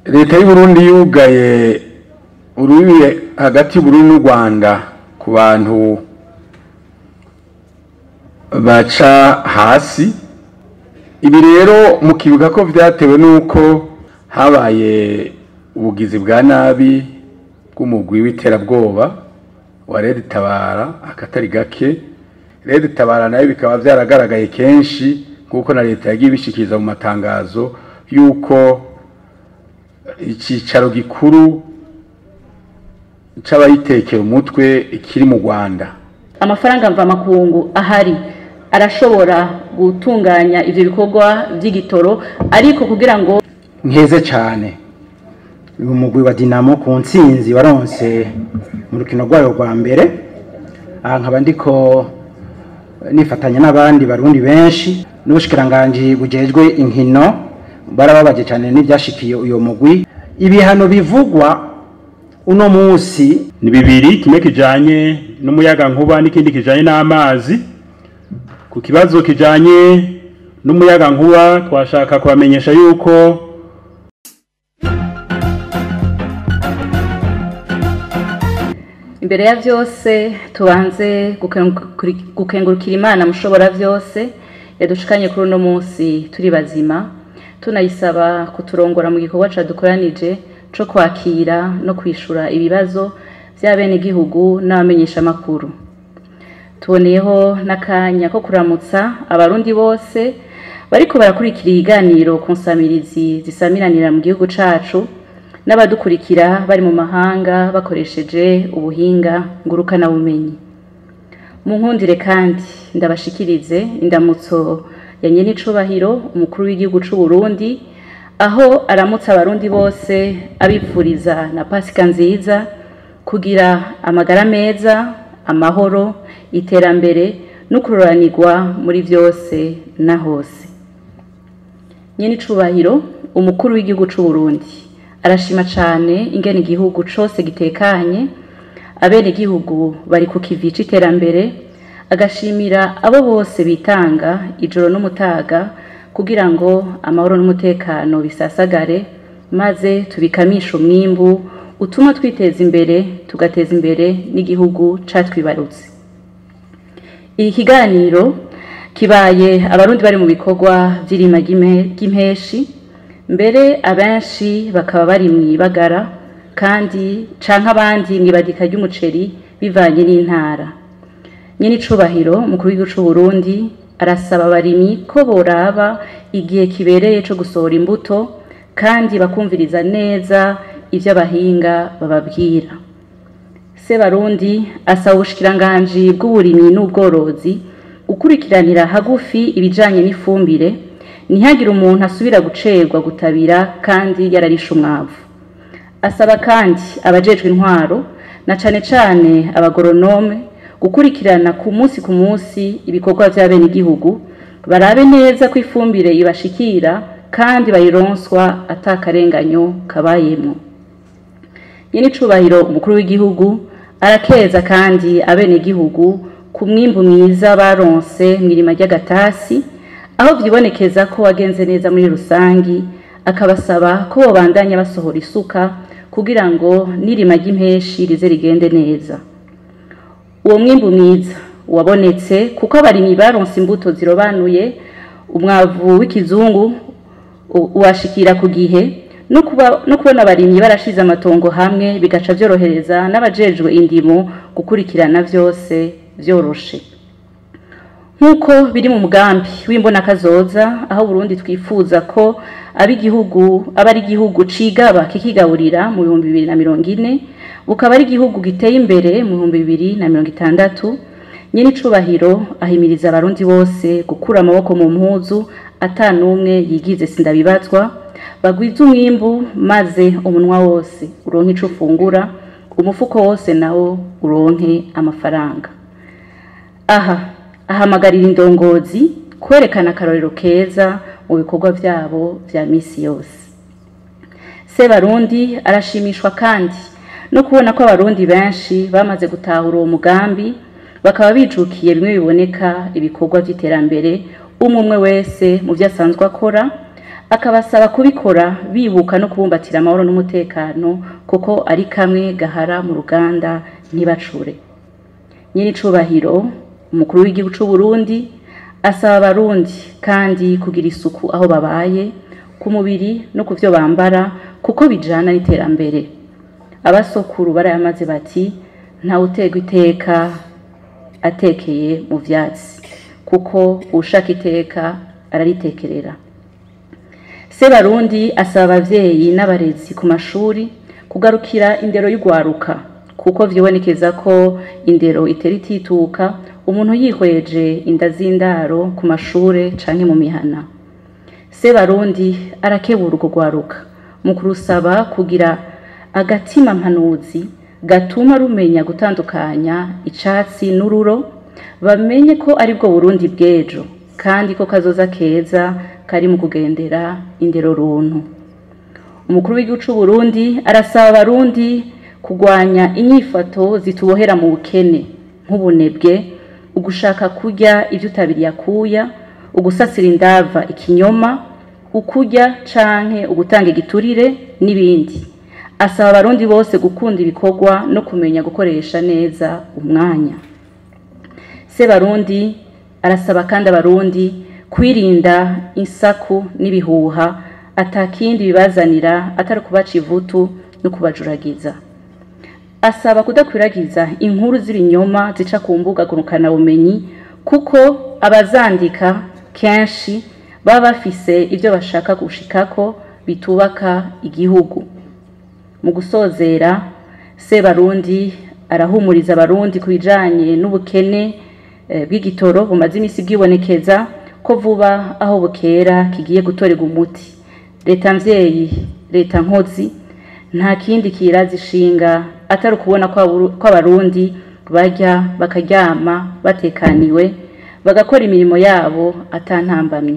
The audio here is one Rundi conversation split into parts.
leta y'uburundi yugaye urubibe hagati y'uburundi n'u rwanda ku bantu baca hasi ibi rero mukibuka ko vyatewe n'uko habaye ubugizi bwa nabi bw'umugwi w'iterabwoba wa Red Tabara akatari gake Red Tabara nayo bikaba vyaragaragaye kenshi kuko na leta yagiye ibishikiriza mu matangazo yuko icicaro gikuru c'abayitekera umutwe kiri mu Rwanda amafaranga mvamakungu ahari arashobora gutunganya ivyo bikorwa vy'igitoro ariko kugira ngo nkeze cyane uyu mugwi wa dinamo ku ntsinzi waronse mu rukino rwayo rwa mbere aha nkaba ndiko nifatanya n'abandi barundi benshi n'ubushikiranganji bujejwe inkino barababaje cyane n'ibyashikiye uyu mugwi ibihano bivugwa uno munsi ni bibiri kimwe kijanye n'umuyaga nkuba n'ikindi kijanye n'amazi ku kibazo kijanye n'umuyaga nkuba twashaka kubamenyesha yuko imbere ya vyose tubanze gukengurukira imana mushobora vyose yadushikanye kuri uno munsi turi bazima tunayisaba kuturongora mu gikorwa cadukoranije co kwakira no kwishura ibibazo vy'abenegihugu n'abamenyeshamakuru tuboneyeho n'akanya ko kuramutsa abarundi bose bariko barakurikira ibiganiro ku nsamirizi zisamiranira mu gihugu cacu n'abadukurikira bari mu mahanga bakoresheje ubuhinga ngurukanabumenyi mu nkundire kandi ndabashikirize indamutso ya nyenicubahiro umukuru w'igihugu c'u Burundi aho aramutsa abarundi bose abipfuriza na pasika nziza kugira amagara meza amahoro iterambere no kuroranirwa muri vyose na hose nyenicubahiro umukuru w'igihugu c'u Burundi arashima cane ingene igihugu cose gitekanye abene igihugu bari ku kivi c'iterambere agashimira abo bose bitanga ijoro n'umutaga kugira ngo amahoro n'umutekano bisasagare maze tubikamishe umwimbu utuma twiteza imbere tugateza imbere n'igihugu catwibarutse iki kiganiro kibaye abarundi bari mu bikorwa vy'irima ry'impeshi mbere abenshi bakaba bari mw'ibagara kandi canke abandi mw'ibadika ry'umuceri bivanye n'intara nyene icubahiro mukuru w'igihugu c'u Burundi arasaba abarimyi ko boraba igihe kibereye co gusohora imbuto kandi bakumviriza neza ivyo abahinga bababwira se barundi asaba ubushikiranganji bw'uburimyi n'ubworozi gukurikiranira hagufi ibijanye n'ifumbire ntihagire umuntu asubira gucerwa gutabira kandi yararishe umwavu asaba kandi abajejwe intwaro na cane cane abagoronome gukurikirana ku munsi ku munsi ibikorwa vy'abenegihugu barabe neza ko ifumbire ibashikira kandi bayironswa atakarenganyo kabayemwo nyene icubahiro umukuru w'igihugu arakeza kandi abenegihugu ku mwimbu mwiza baronse mw'irima ry'agatasi aho vyibonekeza ko wagenze neza muri rusangi akabasaba ko bobandanya basohora isuka kugira ngo n'irima ry'impeshi rize rigende neza uwo mwimbu mwiza wabonetse kuko abarimyi baronse imbuto zirobanuye umwavu w'ikizungu uwashikira ku gihe no kubona abarimyi barashize amatongo hamwe bigaca vyorohereza n'abajejwe indimo gukurikirana vyose vyoroshe nk'uko biri mu mugambi w'imbonakazoza aho Burundi twifuza ko ab'igihugu aba ari igihugu cigaba kikigaburira mu bihumbi bibiri na mirongo ine bukaba ari igihugu giteye imbere mu bihumbi bibiri na mirongo itandatu nyene icubahiro ahimiriza abarundi bose gukura amaboko mu mpuzu ata n'umwe yigize sindabibazwa bagwize umwimbu maze umunwa wose uronke ico ufungura umufuko wose nawo uronke amafaranga aha ahamagarira indongozi kwerekana akarorero keza mu bikorwa vyabo vya misi yose se barundi arashimishwa kandi no kubona ko abarundi benshi bamaze gutahura uwo mugambi bakaba bijukiye bimwe biboneka ibikorwa vy'iterambere umwe umwe wese mu vyo asanzwe akora akabasaba kubikora bibuka no kubumbatira amahoro n'umutekano kuko ari kamwe gahara mu ruganda ntibacure nyir'icubahiro umukuru w'igihugu c'u Burundi asaba abarundi kandi kugira isuku aho babaye ku mubiri no ku vyo bambara kuko bijana n'iterambere abasokuru barayamaze bati ntawuterwa iteka atekeye mu vyatsi kuko ushaka iteka araritekerera Sebarundi asaba abavyeyi n'abarezi ku mashuri kugarukira indero y'ugwaruka kuko vyibonekeza ko indero itera itituka umuntu yihweje inda z'indaro ku mashure canke mu mihana Sebarundi arakebura urwo gwaruka mu kurusaba kugira agatima mpanuzi gatuma rumenya gutandukanya icatsi n'ururo bamenye ko aribwo Burundi bw'ejo kandi ko kazoza keza kari mu kugendera indero runtu umukuru w'igihugu c'u Burundi arasaba abarundi kugwanya inyifato zitubohera mu bukene nk'ubunebwe ugushaka kurya ivyo utabiriye akuya ugusasira indava ikinyoma ukurya canke ugutanga igiturire n'ibindi asaba abarundi bose gukunda ibikorwa no kumenya gukoresha neza umwanya Sebarundi arasaba kandi abarundi kwirinda insaku n'ibihuha atakindi bibazanira atari kubaca ivutu no kubajuragiza asaba kudakwiragiza inkuru z'ibinyoma zica ku mbuga bumenyi kuko abazandika kenshi baba bafise ibyo bashaka gushikako bitubaka igihugu mu gusozera Sebarundi arahumuriza abarundi ku bijanye n'ubukene bw'igitoro bumaze iminsi bwibonekeza ko vuba aho bukera kigiye gutorerwa umuti leta mvyeyi leta nkozi nta kindi kirazi ishinga atari ukubona ko abarundi barya bakaryama batekaniwe bagakora imirimo yabo atantambamye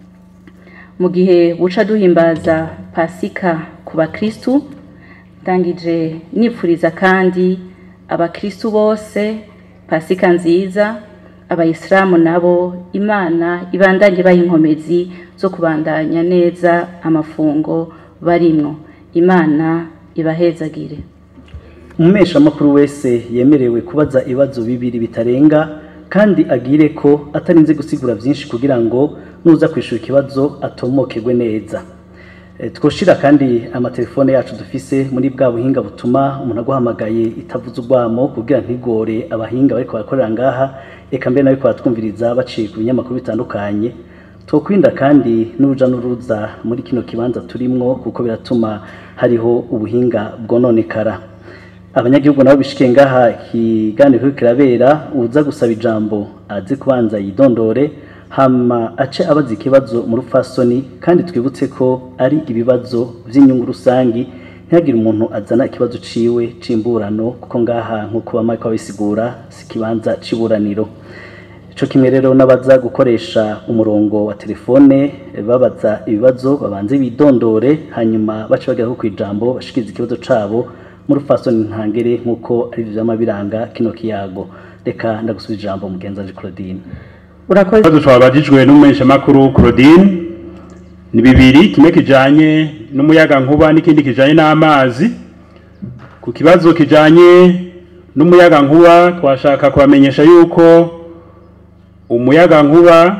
mu gihe buca duhimbaza pasika ku bakristu ndangije nipfuriza kandi abakristu bose pasika nziza abayisilamu nabo imana ibandanye baha inkomezi zo kubandanya neza amafungo barimwo imana ibahezagire umumeshamakuru wese yemerewe kubaza ibibazo bibiri bitarenga kandi agire ko atarinze gusigura byinshi kugira ngo nuza kwishura ikibazo atomokerwe neza twoshira kandi amatelefone yacu dufise muri bwa buhinga butuma umuntu aguhamagaye itavuze urwamo kugira ntigore abahinga bariko barakorera ngaha eka mbere nabiko baratwumviriza baciye ku binyamakuru bitandukanye twokwirinda kandi n'uruja n'uruza muri kino kibanza turimwo kuko biratuma hariho ubuhinga bwononekara abanyagihugu nabo bishikiye ngaha ikiganiro kiriko kirabera uza gusaba ijambo aze kubanza yidondore hama ace abaza ikibazo mu rupfasoni kandi twibutse ko ari ibibazo vy'inyungu rusangi ntihagire umuntu azana ikibazo ciwe c'imburano kuko ngaha nk'uko bamaye babisigura si ikibanza c'iburaniro ico kimwe rero n'abaza gukoresha umurongo wa telefone babaza ibibazo babanze bidondore hanyuma bace bagera ku ijambo bashikiriza ikibazo cabo mu rupfasoni ntangere nk'uko ari vyama biranga kino kiyago reka ndagusubiza ijambo mugenzi Claudine urakoze ikibazo twabajijwe n'umumenyeshamakuru Claudine ni bibiri kimwe kijanye n'umuyaga nkuba n'ikindi kijanye n'amazi ku kibazo kijanye n'umuyaga nkuba twashaka kubamenyesha yuko umuyaga nkuba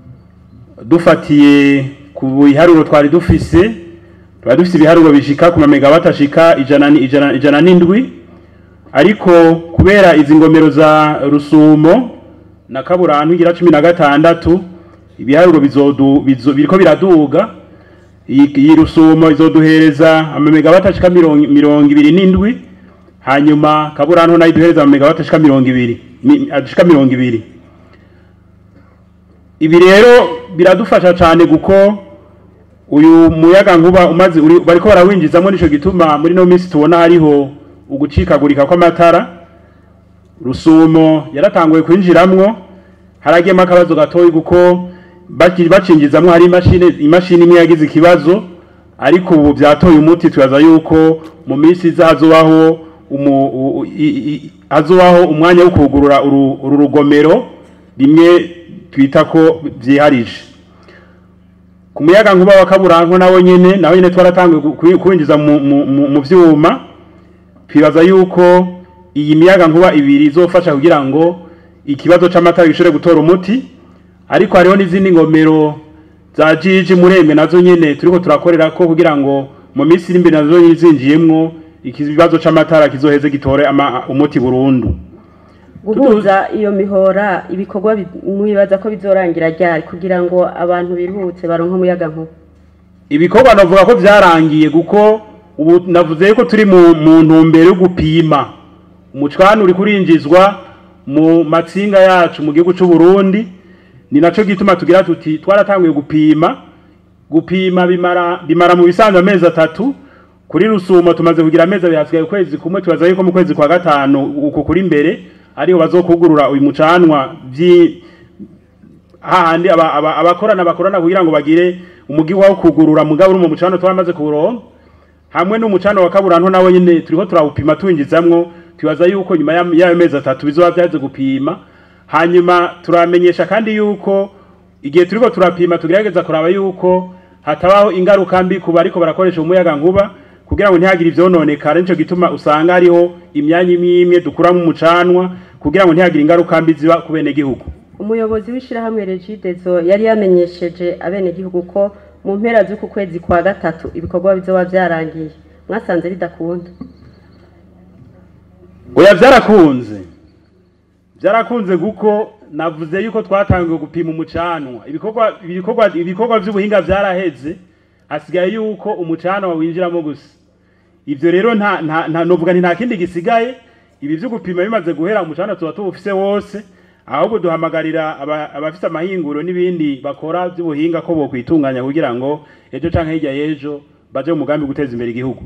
dufatiye ku biharuro twari dufise twari dufise ibiharuro bishika ku mamegawati ashika ijana ni- ijana ijana n'indwi ariko kubera izi ngomero za rusumo na kaburantu igira cumi na gatandatu ibiharuro bizodu bizo, biriko biraduga iyi iyi rusumo izoduhereza amamegawati ashika mirongo mirongo ibiri n'indwi hanyuma kaburantu nayo iduhereza amamegawati ashika mirongo ibiri mi- ashika mirongo ibiri ibi rero biradufasha cyane kuko uyu muyaga nkuba umaze uri- bariko barawinjizamo nico gituma muri no minsi tubona hariho ugucikagurika kw'amatara rusumo yaratanguye kwinjiramwo haragiyemo akabazo gatoyi kuko baki- bacinjizamwo hari imashini imashini imwe yagize ikibazo ariko ubu byatoye umuti tubaza yuko mu minsi iza hazobaho umu- u- u- i- i- hazobaho umwanya wo kugurura uru uru rugomero rimwe twita ko vyiharije ku muyaga nkuba wa kaburanko nawo nyene nawo nyene twaratanguye ku- ku- kuwinjiza mu, mu, mu, mu vyuma twibaza yuko iyi miyaga nkuba ibiri izofasha kugira ngo ikibazo c'amatara gishobore gutora umuti ariko hariho n'izindi ngomero za jiji murembe nazo nyene turiko turakorerako kugira ngo mu minsi iri imbere nazo nyene zinjiyemwo ikibazo c'amatara kizoheze gitore ama, umuti burundu guhuza iyo mihora ibikorwa bi- mwibaza ko bizorangira ryari kugira ngo abantu biruhutse baronke umuyaga nkuba ibikorwa navuga ko vyarangiye kuko ubu navuze ko turi mu, mu ntumbero yo gupima umucwana uri kurinjizwa mu matsinga yacu mu gihugu c'u Burundi ni naco gituma tugira tuti twaratanguye gupima gupima bimara bimara mu bisanzwe amezi atatu kuri rusumo tumaze kugira amezi abiri hasigaye ukwezi kumwe tubaza yuko mu kwezi kwa gatanu uku kuri imbere ariho bazokugurura uyu mucanwa vyi hahandi aba- aba- abakorana bakorana kugira ngo bagire umugi wo kugurura mugabo uri mu mucano twamaze kuronka hamwe n'umucano wa kaburanto nawe nyine turiko turawupima tuwinjizamwo twibaza yuko nyuma ya- y'ayo mezi atatu bizoba vyaje gupima hanyuma turamenyesha kandi yuko igihe turiko turapima tugerageza kuraba yuko hatabaho ingaruka mbi ku bariko barakoresha umuyaga nkuba kugira ngo ntihagire ivyononekara nico gituma usanga hariho imyanya imwe imwe dukuramo umucanwa kugira ngo ntihagire ingaruka mbi ziba ku benegihugu umuyobozi w'ishirahamwe regidezo yari yamenyesheje abenegihugu ko mu mpera z'uku kwezi kwa gatatu ibikorwa bizoba vyarangiye mwasanze bidakunda oya byarakunze byarakunze kuko navuze yuko twatangiye gupima umucanwa ibikorwa ibikorwa ibikorwa by'ubuhinga byaraheze hasigaye yuko umucanwa winjiramo gusa ivyo rero nta nta nta novuga nti nta kindi gisigaye ibi vyo gupima bimaze guhera umucanwa tuba tuwufise wose ahubwo duhamagarira aba- abafise amahinguro n'ibindi bakora by'ubuhinga ko bokwitunganya kugira ngo ejo canke hirya y'ejo baje mu mugambi guteza imbere igihugu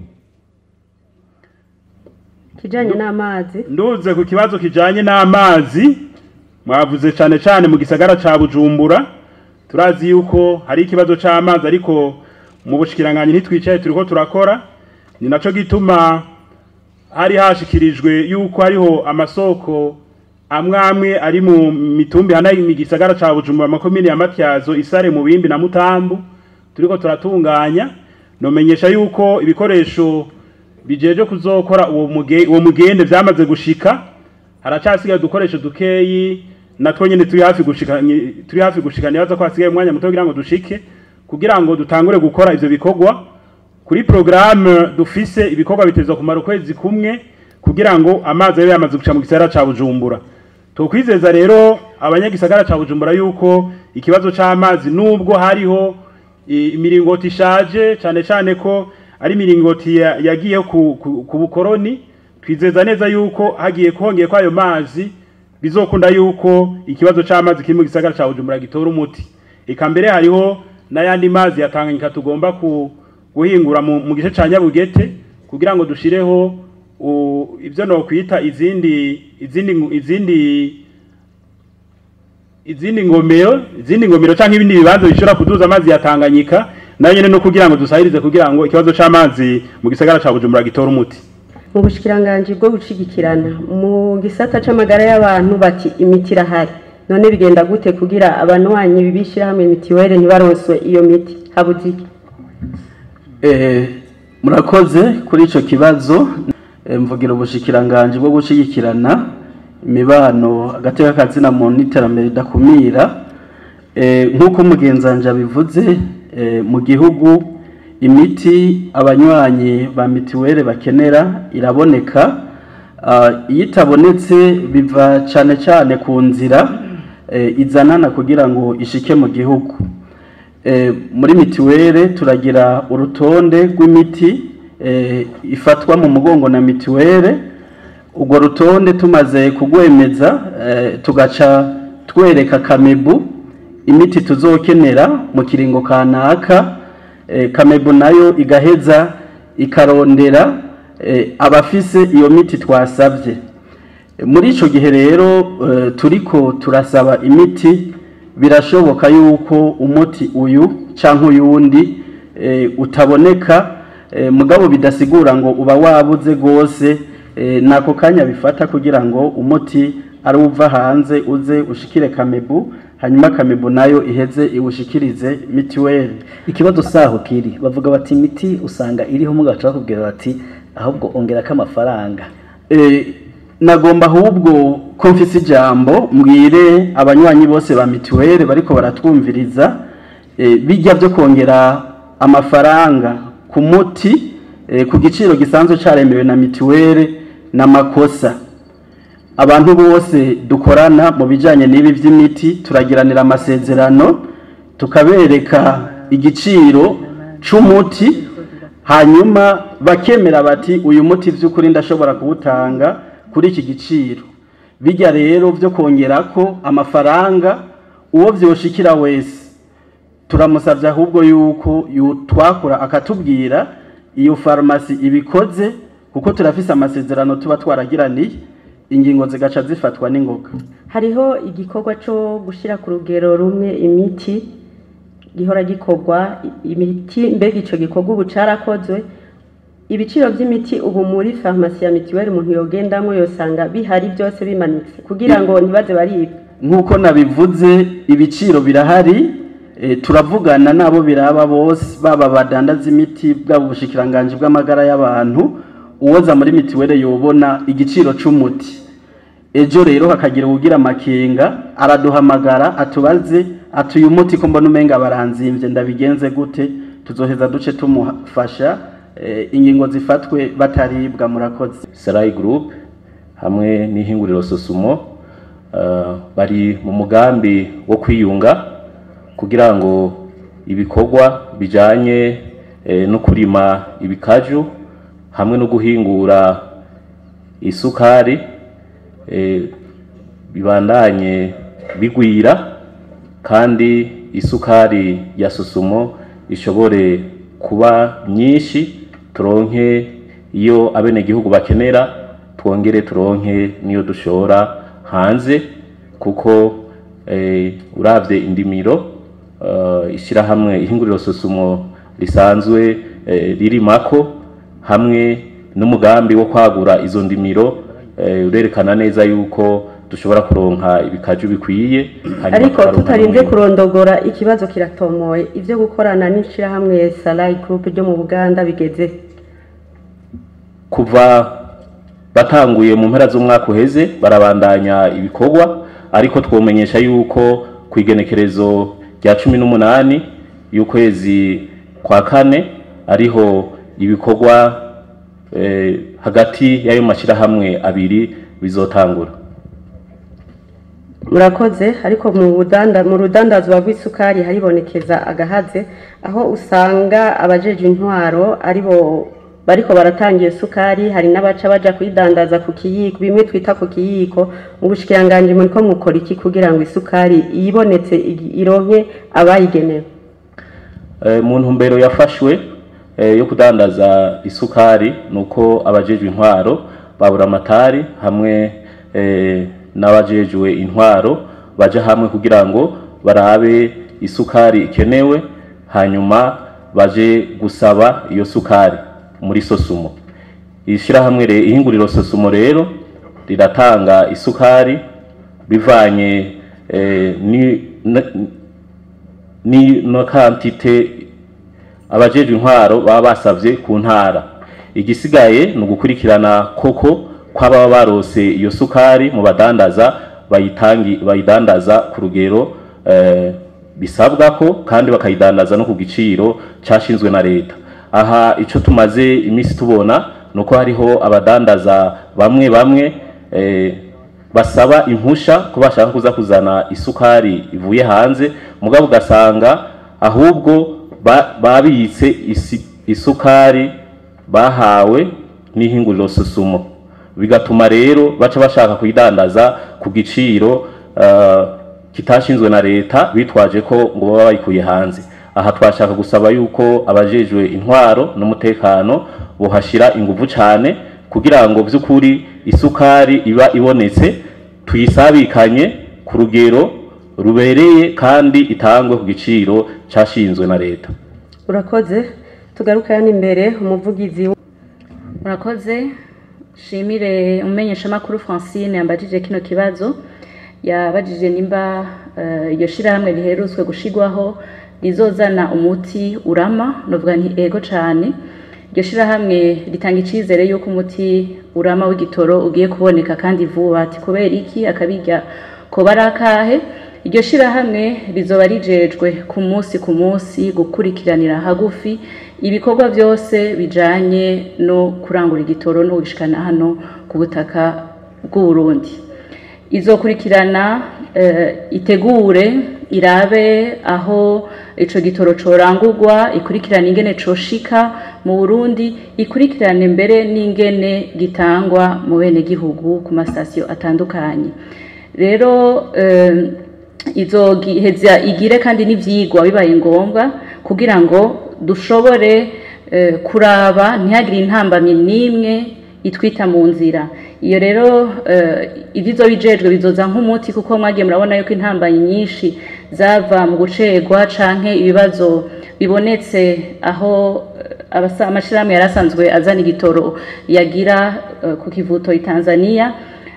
kijanye n'amazi nduze ku kibazo kijanye n'amazi mwavuze cane cane mu gisagara ca Bujumbura turazi yuko hari ikibazo c'amazi ariko mu bushikiranganje ntitwicaye turiko turakora ni naco gituma hari hashikirijwe yuko hariho amasoko amwe amwe ari mu mitumbi hana mu gisagara ca Bujumbura makomine ya Matyazo Isare mu Bimbi na Mutambu turiko turatunganya nomenyesha yuko ibikoresho bijeje kuzokora uwo muge uwo mugende vyamaze gushika haracasigaye udukoresho dukeyi natwo nyene turi hafi gushika nyi- turi hafi gushika nibaza ko hasigaye umwanya muto kugira ngo dushike kugira ngo dutangure gukora ivyo bikorwa kuri programme dufise ibikorwa bitezwa kumara ukwezi kumwe kugira ngo amazi abe yamaze guca mu gisagara ca Bujumbura tukwizeza rero abanyagisagara ca Bujumbura yuko ikibazo c'amazi nubwo hariho i- imiringoti ishaje cane cane ko ari imiringoti ya- yagiye ku, ku, ku bukoroni twizeza neza yuko hagiye kongeye ko ayo mazi bizokunda yuko ikibazo c'amazi kiri mu gisagara ca Bujumbura gitora umuti eka mbere hariho n'ayandi mazi ya Tanganyika tugomba ku, guhingura mu, mu gice ca Nyabugete kugira ngo dushireho u- ivyo no kwita izindi izindi ngu- izindi izindi ngomero izindi ngomero canke ibindi bibanza bishobora kuduza amazi ya Tanganyika nayo nyene no kugira ngo dusahirize kugira ngo ikibazo c'amazi mu gisagara ca Bujumbura gitora umuti mu bushikiranganji bwo gushigikirana mu gisata c'amagara y'abantu bati imiti irahari none bigenda gute kugira abanywanyi bibishirahamwe mitiwere ntibaronswe iyo miti habuze iki Eh, murakoze kuri ico kibazo Eh, mvugira ubushikiranganje bwo gushigikirana imibano agateka kazina muntu n'iterambere ridakumira Eh, nk'uko umugenzanje abivuze eh, mu gihugu imiti abanywanyi ba mitiwere bakenera iraboneka Ah, iyo itabonetse biva cane cane ku nzira eh, izanana kugira ngo ishike mu gihugu Eh, muri mitiwere turagira urutonde rw'imiti eh, ifatwa mu mugongo na mitiwere urwo rutonde tumaze kugwemeza eh, tugaca twereka kamebu imiti tuzokenera mu kiringo kanaka eh, kamebu nayo igaheza ikarondera eh, abafise iyo miti twasabye muri ico gihe rero eh, turiko turasaba imiti birashoboka yuko umuti uyu canke uyundi eh, utaboneka eh, mugabo bidasigura ngo uba wabuze gose eh, nako kanya bifata kugira ngo umuti ari uva hanze uze ushikire kamebu hanyuma kamibu nayo iheze iwushikirize mitiweli ikibazo saho kiri bavuga bati imiti usanga iriho mugaca bakubwira bati ahubwo ongerako amafaranga Eh, nagomba ahubwo ko mfise ijambo mbwire abanywanyi bose ba mituweli bariko baratwumviriza eh, bijya byo kongera amafaranga ku muti eh, ku giciro gisanzwe caremewe na mituweli n'amakosa abantu bose dukorana mu bijanye n'ibi vy'imiti turagiranira amasezerano tukabereka igiciro c'umuti hanyuma bakemera bati uyu muti by'ukuri ndashobora kuwutanga kuri iki giciro bijya rero byo kongerako amafaranga uwo vyoshikira wese turamusabye ahubwo yuko yu- twakora akatubwira iyo farumasi ibikoze kuko turafise amasezerano tuba twaragiraniye ingingo zigaca zifatwa n'ingoga hariho igikorwa cyo gushyira ku rugero rumwe imiti gihora gikorwa i- imiti mbega icyo gikorwa ubu cyarakozwe ibiciro by'imiti ubu muri farumasi ya mituweli umuntu yogendamo yosanga bihari byose bimanitse kugira ngo ntibaze baribwa nk'uko nabivuze ibiciro birahari eh, turavugana n'abo biraba bose baba badandaza imiti bwaba ubushikiranganji bw'amagara y'abantu uwoza muri mitiweli yobona igiciro c'umuti ejo rero hakagira uwugira amakenga araduhamagara atubaze ati uyu muti ko mbona umenga baranzimvye ndabigenze gute tuzoheza duce tumufasha eh, ingingo zifatwe bataribwa murakoze Sarai Group hamwe n'ihinguriro Sosumo uh, bari mu mugambi wo kwiyunga kugira ngo ibikorwa bijanye eh, no kurima ibikaju hamwe no guhingura isukari eh, bibandanye bigwira kandi isukari ya Sosumo ishobore kuba nyinshi turonke iyo abenegihugu bakenera twongere turonke niyo dushora hanze kuko eh, uravye indimiro uh, ishyirahamwe ihinguriro Sosumo risanzwe eh, ririmako hamwe n'umugambi wo kwagura izo ndimiro eh, urerekana neza yuko dushobora kuronka ibikaju bikwiye hanyuma ariko tukaronka tutarinze n'umwimbu. kurondogora ikibazo kiratomoye ibyo gukorana n'ishyirahamwe salayi gurupe ryo mu buganda bigeze kuva batanguye mu mpera z'umwaka uheze barabandanya ibikorwa ariko twomenyesha yuko ku igenekerezo rya cumi n'umunani y'ukwezi kwa kane ariho ibikorwa eh, hagati y'ayo mashyirahamwe abiri bizotangura murakoze ariko mu budanda mu rudandazwa rw'isukari haribonekeza agahaze aho usanga abajeje intwaro aribo bariko baratangira isukari hari n'abaca baja kuyidandaza ku kiyiko bimwe twita ku kiyiko mu bushikiranganji muriko mukora iki kugira ngo isukari iyibonetse igi- ironke abayigenewe Eh, mu ntumbero yafashwe eh, yo kudandaza isukari nuko abajejwe intwaro babura amatari hamwe eh, n'abajejwe intwaro baja hamwe kugira ngo barabe isukari ikenewe hanyuma baje gusaba iyo sukari muri sosumo ishyirahamwe re- ihinguriro sosumo rero riratanga isukari bivanye eh, ni, na, ni no kantite abajejwe intwaro baba basavye ku ntara igisigaye ni ugukurikirana koko kw'ababa barose iyo sukari mu badandaza bayitangi bayidandaza ku rugero eh, bisabwa ko kandi bakayidandaza no ku giciro cashinzwe na leta aha ico tumaze iminsi tubona nuko hariho abadandaza bamwe bamwe eh, basaba impusha ko bashaka kuza kuzana isukari ivuye hanze mugabo ugasanga ahubwo ba- babitse isi- isukari bahawe n'ihinguriro susumo bigatuma rero baca bashaka kuyidandaza ku giciro uh, kitashinzwe na leta bitwaje ko ngo baba bayikuye hanze aha twashaka gusaba yuko abajejwe intwaro n'umutekano bohashira inguvu cane kugira ngo by'ukuri isukari iba ibonetse tuyisabikanye ku rugero rubereye kandi itangwe ku giciro cashinzwe na leta urakoze tugaruka yani imbere umuvugizi murakoze shimire umumenyeshamakuru francine yambajije kino kibazo yabajije nimba eh, iryo shirahamwe riherutswe gushigwaho rizozana umuti urama novuga nti ego cane iryo shirahamwe ritanga icizere yuko umuti urama w'igitoro ugiye kuboneka kandi vuba ati kubera iki akabirya koba ari akahe iryo shirahamwe rizoba rijejwe ku munsi ku munsi gukurikiranira hagufi ibikorwa byose bijanye no kurangura igitoro no gushikana hano ku butaka bw'u Burundi izokurikirana eh, itegure irabe aho ico gitoro corangurwa ikurikirane ingene coshika mu Burundi ikurikirane mbere n'ingene gitangwa mu bene gihugu ku masitasiyo atandukanye rero eh, izogiheza igire kandi n'ivyigwa bibaye ngombwa kugira ngo dushobore eh, kuraba ntihagire intambamyi n'imwe itwita mu nzira iyo rero eh, ivyo bijejwe bizoza nk'umuti kuko mwagiye murabona yuko intambanyi nyinshi zava mu gucegwa canke ibibazo bibonetse aho eh, abasa amashirahamwe yari asanzwe azana igitoro yagira eh, ku kivuto i Tanzania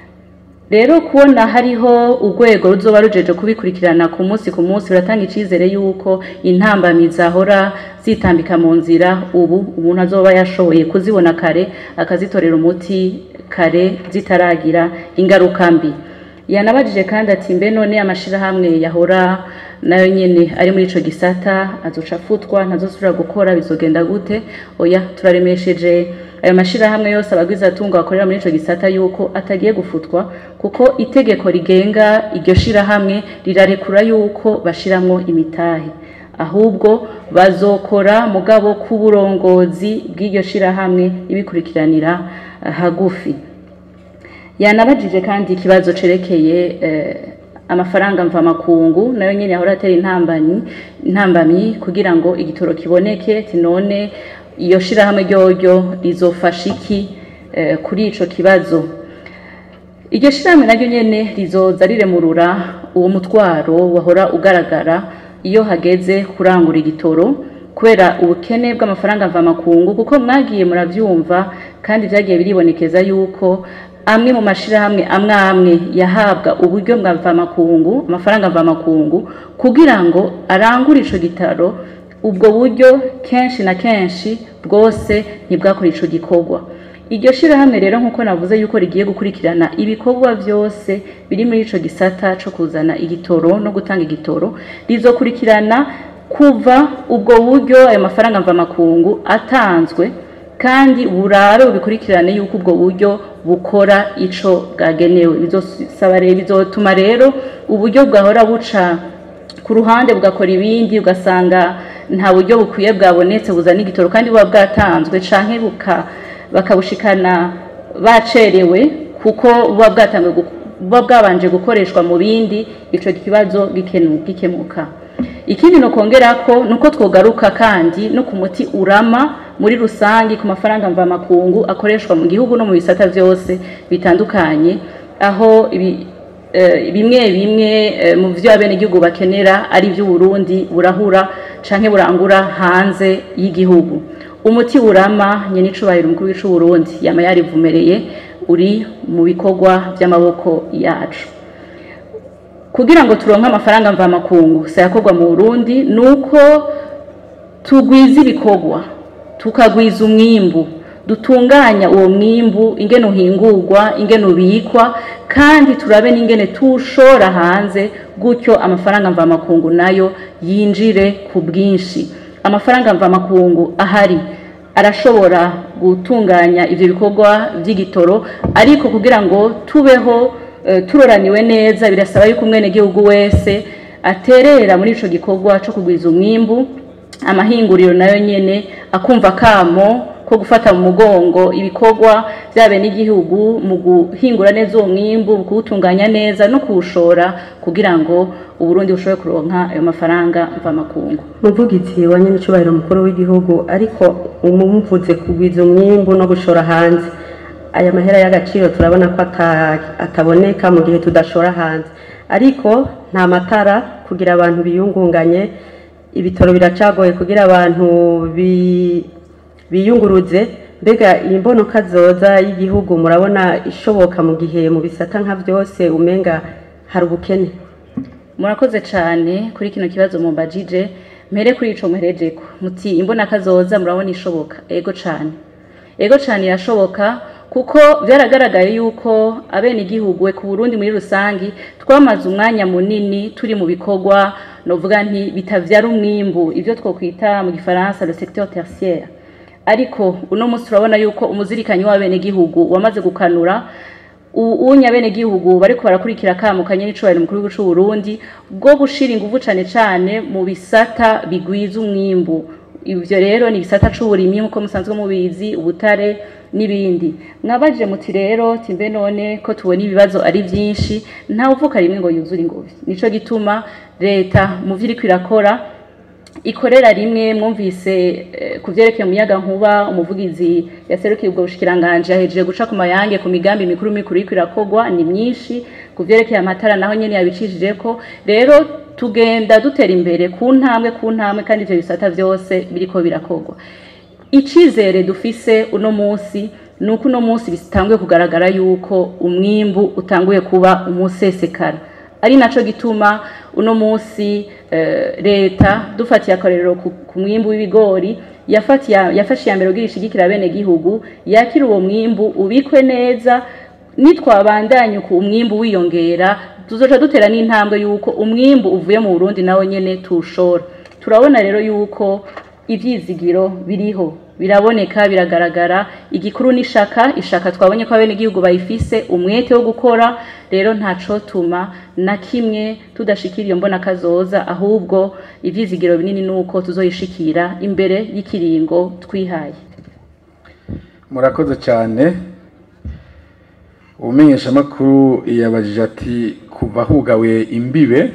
rero kubona hariho urwego ruzoba rujeje kubikurikirana ku munsi ku munsi biratanga icizere yuko intambamyi zahora zitambika mu nzira ubu umuntu azoba yashoboye kuzibona kare akazitorera umuti kare zitaragira ingaruka mbi yanabajije kandi ati mbe none amashirahamwe yahora nayo nyene ari muri ico gisata azoca afutwa ntazosubira gukora bizogenda gute oya turaremesheje ayo mashirahamwe yose abagwiza atunga bakorera muri ico gisata yuko atagiye gufutwa kuko itegeko rigenga iryo shirahamwe rirarekura yuko bashiramwo imitahe ahubwo bazokora mugabo k'uburongozi bw'iryo shirahamwe ibikurikiranira eh, hagufi yanabajije kandi ikibazo cerekeye eh, amafaranga mvamakungu nayo nyene yahora atera intambanyi intambamyi kugira ngo igitoro kiboneke tinone iyo shirahamwe ryoryo rizofasha iki eh, kuri ico kibazo iryo shirahamwe naryo nyene rizoza riremurura uwo mutwaro wahora ugaragara iyo hageze kurangura igitoro kubera ubukene bw'amafaranga mvamakungu kuko mwagiye muravyumva kandi vyagiye biribonekeza yuko amwe mu mashirahamwe amwe amwe yahabwa uburyo bwa mvamakungu amafaranga mvamakungu kugira ngo arangure ico gitaro ubwo buryo kenshi na kenshi bwose ntibwakora ico gikorwa iryo shirahamwe rero nk'uko navuze yuko rigiye gukurikirana ibikorwa byose biri muri ico gisata co kuzana igitoro no gutanga igitoro rizokurikirana kuva ubwo buryo ayo mafaranga mvamakungu atanzwe kandi burabe bubikurikirane yuko ubwo buryo bukora ico bwagenewe bizosaba rero bizotuma rero uburyo bwahora buca ku ruhande bugakora ibindi ugasanga nta buryo bukwiye bwabonetse buzana igitoro kandi buba bwatanzwe canke buka bakabushikana bacerewe kuko buba bwatanzwe gu- buba bwabanje gukoreshwa mu bindi ico kibazo gikenu- gikemuka ikindi no kongera ko nuko twogaruka kandi no ku muti urama muri rusangi ku mafaranga mvamakungu akoreshwa mu gihugu no mu bisata vyose bitandukanye aho ibi, eh, bimwe bimwe eh, mu vyo abenegihugu bakenera ari ivy'uburundi burahura canke burangura hanze y'igihugu umuti urama nyene icubahiro umukuru w'ic'uburundi yama yarivumereye uri mu bikorwa vy'amaboko yacu kugira ngo turonke amafaranga mvamakungu sayakorwa mu Burundi nuko tugwiza ibikorwa tukagwiza umwimbu dutunganya uwo mwimbu ingene uhingurwa ingene ubikwa kandi turabe n'ingene tuwushora hanze gutyo amafaranga mvamakungu nayo yinjire ku bwinshi amafaranga mvamakungu ahari arashobora gutunganya ivyo bikorwa vy'igitoro ariko kugira ngo tubeho eh, turoraniwe neza birasaba yuko umwenegihugu wese aterera muri ico gikorwa co kugwiza umwimbu amahinguriro nayo nyene akumva kamo ko gufata mu mugongo ibikorwa vyabe n'igihugu mu guhingura neza uwo mwimbu mu kuwutunganya neza no kuwushora kugira ngo uburundi bushobore kuronka ayo mafaranga mvamakungu muvugizi wa nyenicubahiro mukuru w'igihugu ariko umumvuze kugwiza umwimbu no gushora hanze aya mahera y'agaciro turabona ko ata- ataboneka mu gihe tudashora hanze ariko nta matara kugira abantu biyungunganye ibitoro biracagoye kugira abantu bi- biyunguruze mbega iyi mbonoka zoza y'igihugu murabona ishoboka mu gihe mu bisata nka byose umenga hari ubukene murakoze cyane kuri kino kibazo mumbajije mpere kuri ico muherejeko muti imbona kazoza murabona ishoboka ego cyane ego cyane irashoboka kuko byaragaragaye yuko abene igihugu ku Burundi muri rusangi twamaze umwanya munini turi mu bikorwa novuga nti bitavyara umwimbu ivyo twokwita mu gifaransa le secteur tertiaire ariko uno munsi turabona yuko umuzirikanyi w'abene gihugu wamaze gukanura unya bene gihugu bariko barakurikira akamukanye n'icubahiro mukuru w'igihugu c'u Burundi bwo gushira inguvu cane cane mu bisata bigwiza umwimbu ivyo rero ni ibisata c'uburimyi nk'uko musanzwe mubizi ubutare n'ibindi mwabaje muti rero timbe none ko tubona ibibazo ari vyinshi nta uvuka rimwe ngo yuzure ingovi nico gituma leta mu vyo iriko irakora ikorera rimwe mwumvise eh, ku vyerekeye umuyaga nkuba umuvugizi yaserukiye ubwo bushikiranganje yahejeje guca ku mayange ku migambi mikuru mikuru iriko irakogwa ni myinshi ku vyerekeye amatara naho nyene yabicishijeko rero tugenda dutera imbere ku ntambwe ku ntambwe kandi ivyo bisata vyose biriko birakogwa icizere dufise uno munsi nuko uno munsi bitanguye kugaragara yuko umwimbu utanguye kuba umusesekara ari naco gituma uno munsi eh, leta dufatiye akarorero ku ku mwimbu w'ibigori yafatiye yafashe iya mbere kugira ishigikira bene gihugu yakira uwo mwimbu ubikwe neza nitwabandanya ku umwimbu wiyongera tuzoca dutera n'intambwe yuko umwimbu uvuye mu Burundi nawe nyene tushora turabona rero yuko ivyizigiro biriho biraboneka biragaragara igikuru n'ishaka ishaka twabonye ko abene igihugu bayifise umwete wo gukora rero ntacotuma na kimwe tudashikira iyo mbona kazoza ahubwo ivyizigiro binini nuko tuzoyishikira imbere y'ikiringo twihaye murakoze cyane umenyeshamakuru yabajije ati kuva hugawe imbibe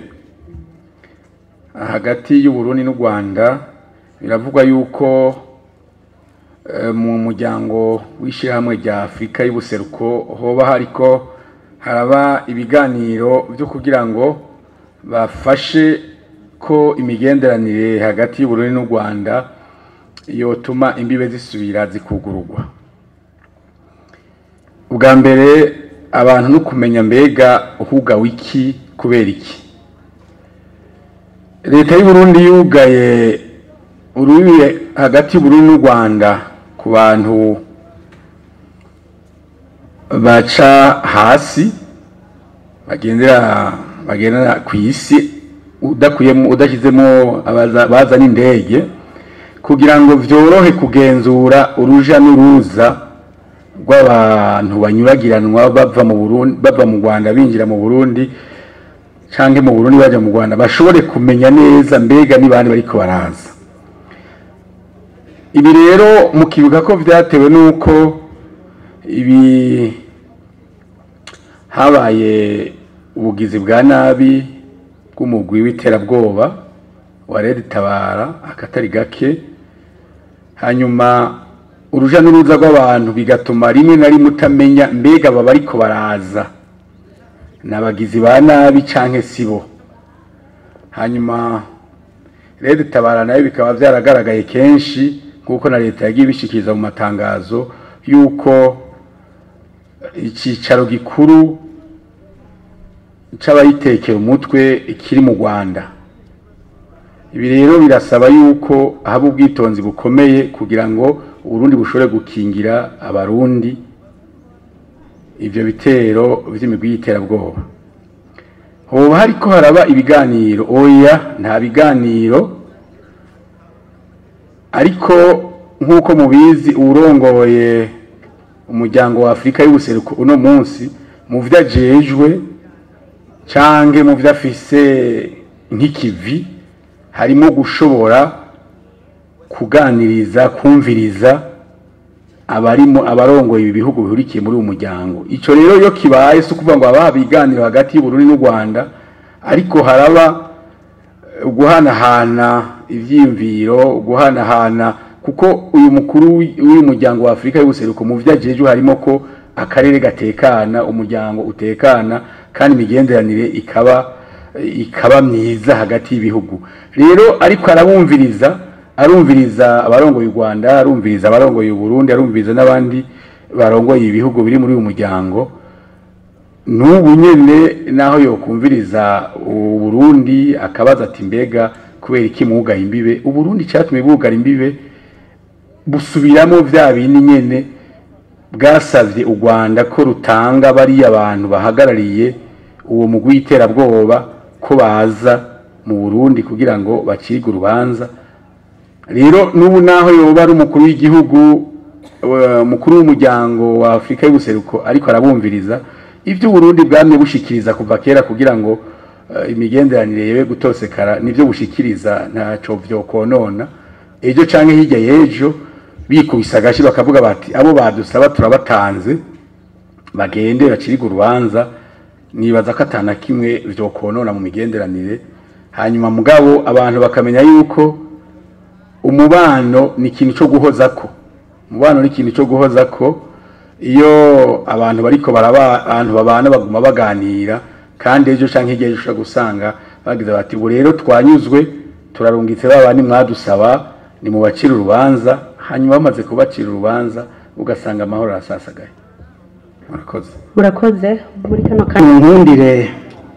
hagati y'uburundi n'u rwanda biravugwa yuko eh, mu muryango w'ishyirahamwe rya afurika y'ubuseruko hoba hariko haraba ibiganiro byo kugira ngo bafashe ko imigenderanire hagati y'uburundi n'u rwanda yotuma imbibe zisubira zikugururwa ubwa mbere abantu no kumenya mbega uhugawe iki kubera iki leta y'uburundi yugaye urubibe hagati y'uburundi n'u rwanda ku bantu baca hasi bagendera bagendera ku isi udakuyemo udashyizemo abaza- bazana indege kugira ngo vyorohe kugenzura uruja n'uruza rw'abantu banyuragiranwa bava mu Burundi bava mu Rwanda binjira mu Burundi canke mu Burundi baja mu Rwanda bashobore kumenya neza mbega ni bandi bariko baraza ibi rero mukibuka ko vyatewe nuko ibi habaye ubugizi bwa nabi bw'umugwi w'iterabwoba wa Red Tabara akatari gake hanyuma uruja n'uruza rw'abantu bigatuma rimwe na rimwe utamenya mbega baba ariko baraza ni abagizi ba nabi canke sibo hanyuma rero tabara nayo bikaba byaragaragaye kenshi nk'uko na leta yagiye ibishikiriza mu matangazo y'uko icyicaro gikuru c'abayitekera umutwe kiri mu rwanda ibi rero birasaba yuko haba ubwitonzi bukomeye kugira ngo uburundi bushobore gukingira abarundi ivyo bitero vy'imigwi y'iterabwoba hoba hariko haraba ibiganiro oya nta biganiro ariko nk'uko mubizi uwurongoye umuryango wa afurika y'ubuseruko uno munsi mu vyo ajejwe canke mu vyo afise nk'ikivi harimo gushobora kuganiriza kumviriza abarimo abarongoye ibi bihugu bihurikiye muri uwo muryango ico rero iyo kibaye si ukuvuga ngo haba ibiganiro hagati y'uburundi n'u rwanda ariko haraba eh, guhanahana ivyiyumviro guhanahana kuko uyu mukuru w'i- w'uyu muryango wa afurika y'ubuseruko mu vyo ajejwe harimo ko akarere gatekana umuryango utekana kandi imigenderanire ikaba ikaba myiza hagati y'ibihugu rero ariko arabumviriza arumviriza abarongoye u Rwanda arumviriza abarongoye u Burundi arumviriza n'abandi barongoye ibihugu biri muri uyu muryango n'ubu nyene naho yokumviriza uburundi akabaza ati mbega kubera iki mwugaye imbibe uburundi cyatumye bwugara imbibe busubiramo vya bindi nyene bwasavye u rwanda ko rutanga bariya abantu bahagarariye uwo mugwi w'iterabwoba ko baza mu burundi kugira ngo bacirwe urubanza rero n'ubu naho yoba ari umukuru w'igihugu eh, mukuru w'umuryango wa afurika y'ubuseruko ariko arabumviriza ibyo uburundi bwamye bushikiriza kuva kera kugira ngo eh, imigenderanire yewe gutosekara nibyo bushikiriza ntaco vyokonona ejo canke hirya y'ejo bikubise agashi bakavuga bati abo badusaba turabatanze bagende bacirige urubanza nibaza ko atana kimwe vyokonona mu migenderanire hanyuma mugabo abantu bakamenya yuko umubano ni ikintu cyo guhozako umubano ni ikintu cyo guhozako iyo abantu bariko baraba abantu babana baguma baganira kandi ejo canke hirya y'ejo ushobora gusanga bagize bati ubu rero twanyuzwe turarungitse ba bandi mwadusaba ni mu bacira urubanza hanyuma bamaze kubacira urubanza ugasanga amahoro arasasagaye murakoze murakoze muri kano kanya nkundire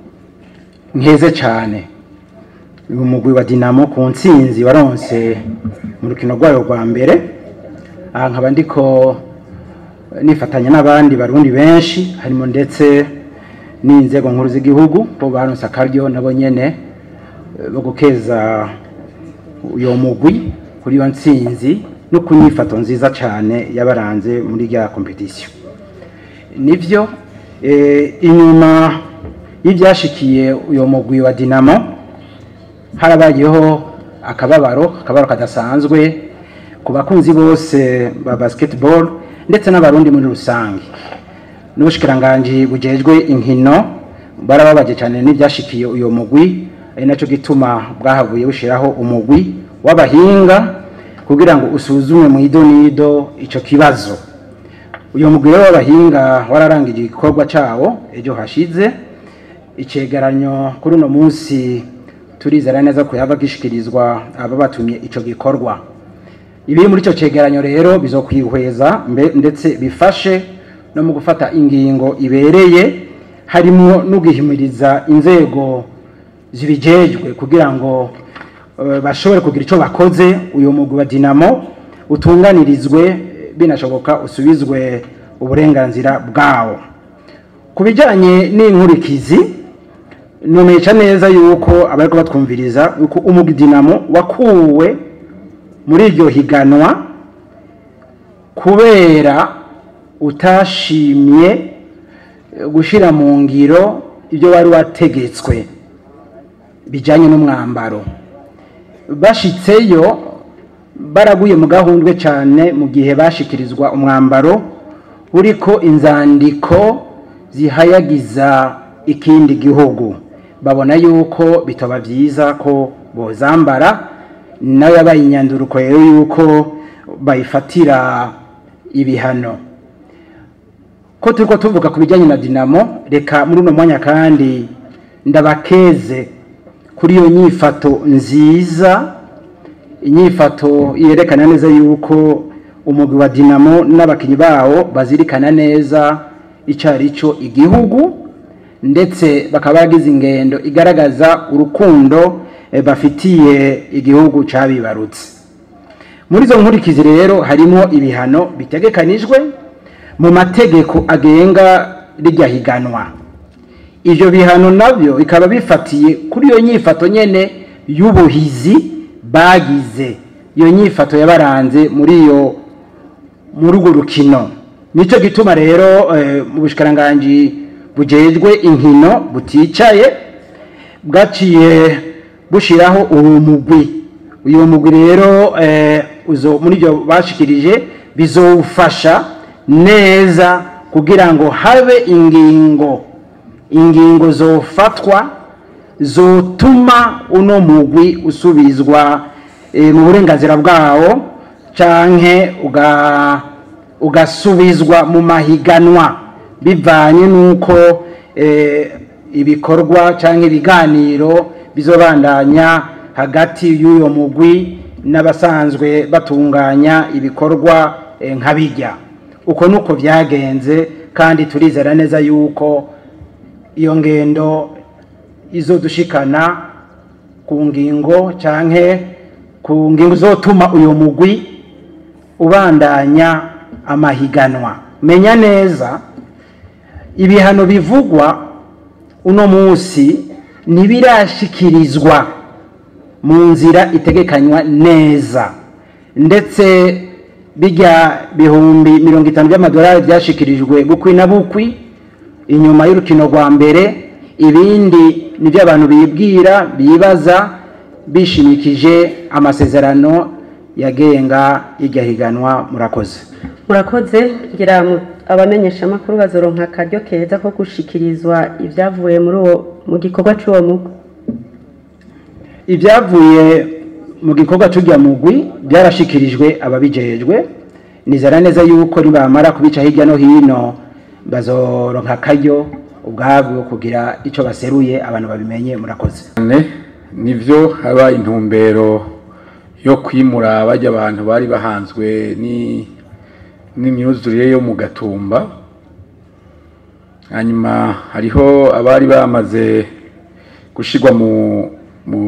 nkeze cyane uyu mugwi wa dinamo ku ntsinzi waronse mu rukino rwayo rwa mbere aha nkaba ndiko nifatanya n'abandi barundi benshi harimo ndetse n'inzego nkuru z'igihugu bo baronse akaryo nabo nyene eh, bo gukeza uyo mugwi kuri iyo ntsinzi no ku nyifato nziza cyane yabaranze muri rya kompetisiyo nivyo eh, inyuma y'ibyashikiye uyo mugwi wa dinamo harabayeho akababaro akababaro kadasanzwe ku bakunzi bose ba basketball ndetse n'abarundi muri rusange n'ubushikiranganji bujejwe inkino barababaje cyane n'ibyashikiye uyo mugwi ari nacyo gituma bwahavuye bushiraho umugwi w'abahinga kugira ngo usuzume mu idonido ico kibazo uyu mugwi rero w'abahinga wararangije igikorwa cawo ejo hashize icegeranyo kuri uno munsi turizera neza ko yava gishikirizwa aba batumye ico gikorwa ibiri muri ico cegeranyo rero bizokwihweza mbe- ndetse bifashe no mu gufata ingingo ibereye harimo no guhimiriza inzego zibijejwe kugira ngo eh, bashobore kugira ico bakoze uyu mugwi wa dinamo utunganirizwe binashoboka usubizwe uburenganzira bwawo ku bijyanye n'inkurikizi numeca neza yuko abariko batwumviriza yuko umugwi dinamo wakuwe muri iryo higanwa kubera utashimye eh, gushira mu ngiro ibyo wari wategetswe bijyanye n'umwambaro bashitseyo baraguye mu gahundwe cyane mu gihe bashikirizwa umwambaro uriko inzandiko zihayagiza ikindi gihugu babona yuko bitaba byiza ko bozambara nayo yabaye inyanduruko rero yuko bayifatira ibihano ko turiko tuvuga ku bijyanye na dinamo reka muri uno mwanya kandi ndabakeze kuri iyo nyifato nziza inyifato yerekana neza yuko umugwi wa dinamo n'abakinnyi bawo bazirikana neza icyo ari cyo igihugu ndetse bakaba bagize ingendo igaragaza urukundo eh, bafitiye igihugu cyabibarutse muri izo nkurikizi rero harimo ibihano bitegekanijwe mu mategeko agenga rijya higanwa ibyo bihano nabyo bikaba bifatiye kuri iyo nyifato nyene y'ubuhizi bagize iyo nyifato yabaranze muri iyo muri urwo rukino nicyo gituma rero eh, mu bushikiranganji bujejwe inkino buticaye bwaciye bushiraho uwo mugwi uyu mugwi rero eh, uzo muri ibyo bashikirije bizowufasha neza kugira ngo habe ingingo ingingo zofatwa zotuma uno mugwi usubizwa eh, mu burenganzira bwawo canke uga ugasubizwa mu mahiganwa bivanye n'uko eh, ibikorwa canke ibiganiro bizobandanya hagati y'uyo mugwi n'abasanzwe batunganya ibikorwa eh, nk'abijya uko nuko byagenze kandi turizera neza yuko iyo ngendo izodushikana ku ngingo canke ku ngingo zotuma uyu mugwi ubandanya amahiganwa menya neza ibihano bivugwa uno munsi ntibirashikirizwa mu nzira itegekanywa neza ndetse bijya bihumbi mirongo itanu by'amadolari byashikirijwe bukwi na bukwi inyuma y'urukino rwa mbere ibindi nibyo abantu bibwira bibaza bishimikije amasezerano yagenga iryo higanwa murakoze murakoze ngira mu- abamenyeshamakuru bazoronka akaryo keza ko gushikirizwa ibyavuye muri uwo mu gikorwa cy'uwo mugwi ibyavuye mu gikorwa cy'ujya mugwi byarashikirijwe ababijejwe nizera neza yuko nibamara kubica hirya no hino bazoronka akaryo ubwabwo kugira icyo baseruye abantu babimenye murakoze cyane nivyo haba intumbero yo kwimura bajya abantu bari bahanzwe ni n'imyuzurire yo mu gatumba hanyuma hariho abari bamaze gushirwa mu mu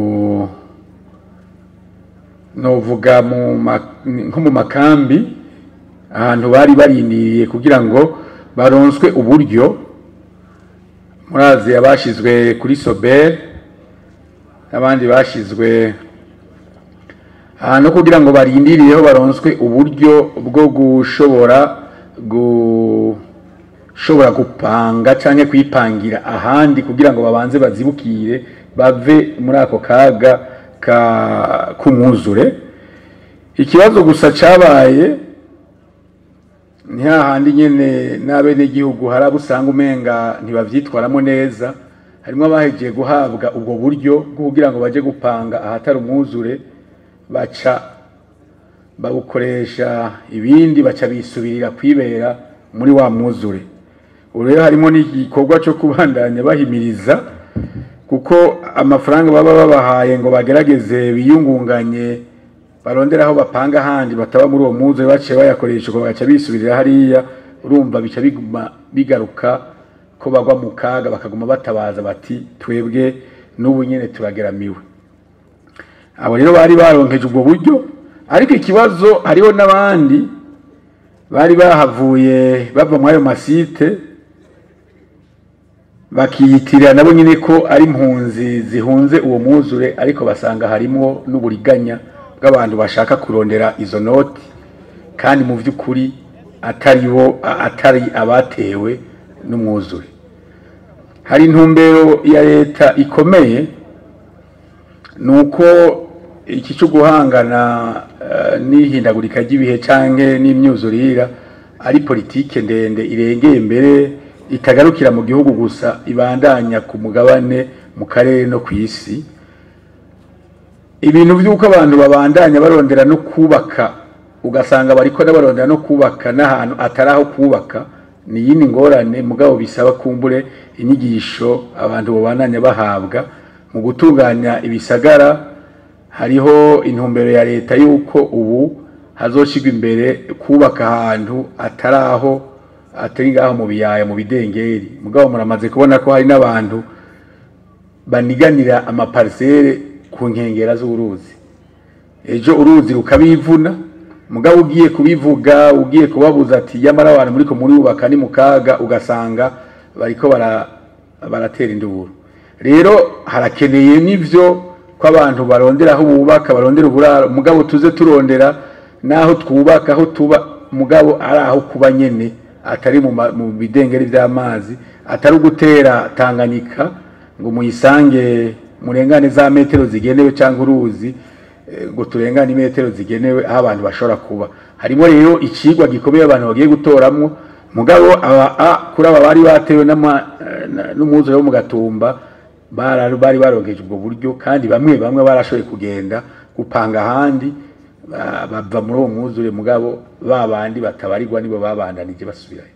novuga mu ma- nko mu makambi ahantu bari barindiriye kugira ngo baronswe uburyo murazi abashizwe kuri sobel n'abandi bashizwe ahantu kugira ngo barindirireho baronswe uburyo bwo gushobora gushobora gupanga canke kwipangira ahandi kugira ngo babanze bazibukire bave muri ako kaga ka k'umwuzure ikibazo gusa cabaye ni hahandi nyene n'abenegihugu hari abo usanga umenga ntibavyitwaramo neza harimwo abahejeje guhabwa ubwo buryo bwo kugira ngo baje gupanga ahatari umwuzure baca babukoresha ibindi baca bisubirira kwibera muri wa mwuzure ubu rero harimo n'igikorwa cyo kubandanya bahimiriza kuko amafaranga baba babahaye ngo bagerageze biyungunganye barondera aho bapanga ahandi bataba muri uwo mwuzure baciye bayakoresha ngo bagaca bisubirira hariya urumva bica biguma bigaruka ko bagwa mu kaga bakaguma batabaza bati twebwe n'ubu nyine turageramiwe abo rero bari baronkeje ubwo buryo ariko ikibazo hariho n'abandi bari bahavuye bava muri ayo masite bakiyitirira nabo nyine ko ari impunzi zihunze uwo mwuzure ariko basanga harimo n'uburiganya bw'abantu bashaka kurondera izo noti kandi mu by'ukuri atari bo a- atari abatewe n'umwuzure hari intumbero ya leta ikomeye ni uko iki cyo guhangana eh, n'ihindagurika ry'ibihe canke n'imyuzurira ari politike ndende irengeye mbere itagarukira mu gihugu gusa ibandanya ku mugabane mu karere no ku isi ibintu by'uko abantu babandanya barondera no kubaka ugasanga bariko barondera no kubaka n'ahantu atari aho kubaka ni iyindi ngorane mugabo bisaba kumbure inyigisho abantu babandanya bahabwa mu gutunganya ibisagara hariho intumbero ya leta y'uko ubu hazoshigwa imbere kubaka ahantu atari aho atari ngaho mu biyaya mu bidengeri mugabo muramaze kubona ko hari n'abantu baniganira amaparisere ku nkengera z'uruzi ejo uruzi rukabivuna mugabo ugiye kubivuga ugiye kubabuza ati yamara abantu muriko murubaka ni mu kaga ugasanga bariko bara baratera induburo rero harakeneye n'ivyo ko abantu barondera aho bubaka barondera uburaro mugabo tuze turondera n'aho twubaka aho tuba mugabo ari aho kuba nyene atari mu ma- mu bidengeri vy'amazi atari ugutera tanganyika ngo muyisange murengane za metero zigenewe cyangwa uruzi eh, ngo turengane imetero zigenewe aho abantu bashobora kuba harimo rero ikigwa gikomeye abantu bagiye gutoramwo mugabo aba a kuri aba bari batewe n'ama- eh, na- n'umwuzure wo mu gatumba bara- bari baronkeje ubwo buryo kandi bamwe bamwe barashoboye kugenda gupanga ahandi ba- bava muri uwo mwuzure mugabo ba bandi batabarirwa nibo babandanije basubirayo